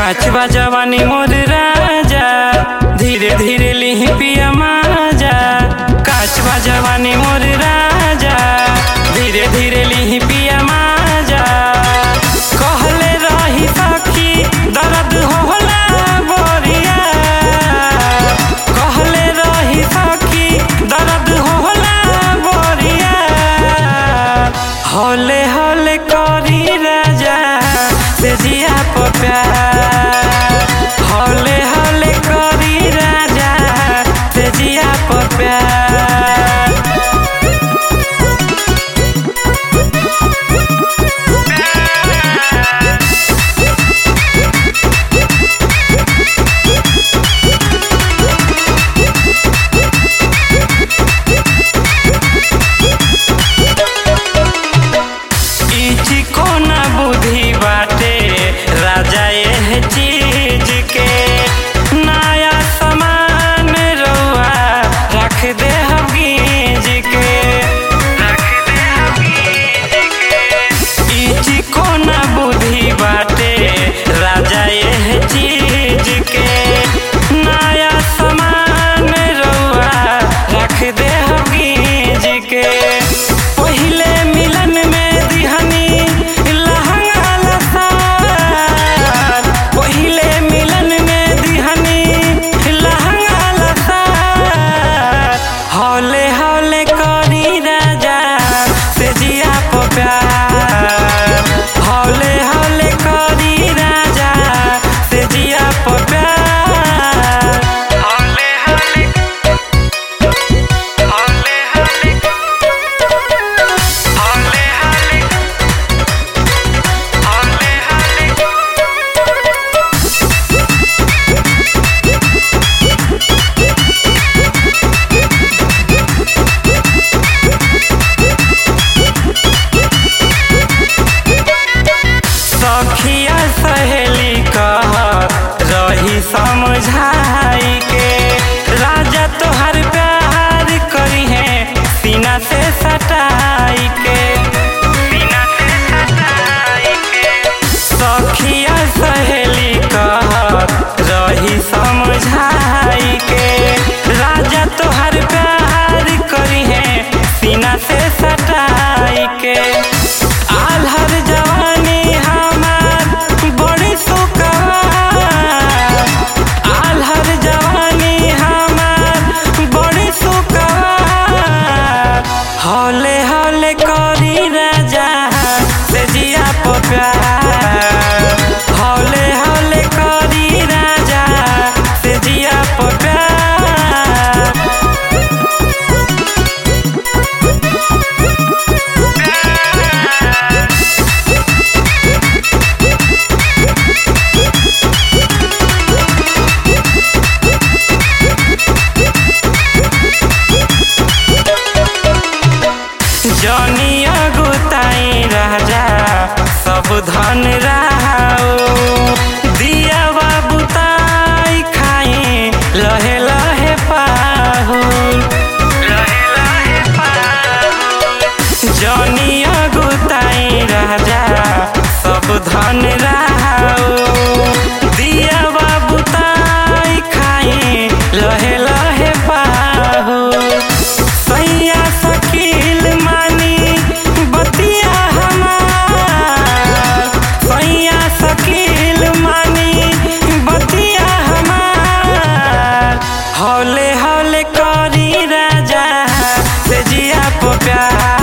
काच बा जवानी मोर राजा धीरे धीरे लिही पिया माजा काच बा जवानी मोर राजा धीरे धीरे लिही पिया माजा कहले रही सखी दर्द होला बोरिया कहले रही सखी दर्द होला बोरिया हौले हौले करी राजा से जिया पर प्यार हौले हौले करी राजा से जिया पर प्यार इची कोना बुद्धि बाटे राजा एह चीज के नया सामान रउआ रख दे हम गीज के रख दे हम गीज के इची कोना बुद्धि बाटे राजा एह चीज के नया सामान रउआ रख दे हम गीज के पहिले मिलन में दिहनी लहंगा लसार पहिले मिलन में दिहनी लहंगा लसार हौले हौले करी राजा से जिया पर प्यार हौले हौले करी राजा से जिया पर प्यार हौले हौले हौले हौले हौले हौले हौले हौले सखिया सहेली कह रही समझाई के राजा तोहर प्यार करी है सीना से सटाई के सीना से सटाई के सखिया सहेली कह रही समझाई के राजा तोहर प्यार करी है सीना से सटाई के आल्हर जवानी हमार बड़ी सुकवार आल्हर जवानी हमार बड़ी सुकवार हौले हौले करी राजा से जिया पर प्यार हौले हौले करी राजा से जिया पर प्यार जनिया गुताई राजा सब धन रहाओ दिया बुताई खाई लहे लहे पाहु लहे लहे पाहु जनिया गुताई राजा सब धन रहाओ दिया बुताई खाई लहे लहे पाहु सैया सकील मानी बतिया हमार सैया सकील मानी बतिया हमार हौले हौले करी राजा से जिया पर प्यार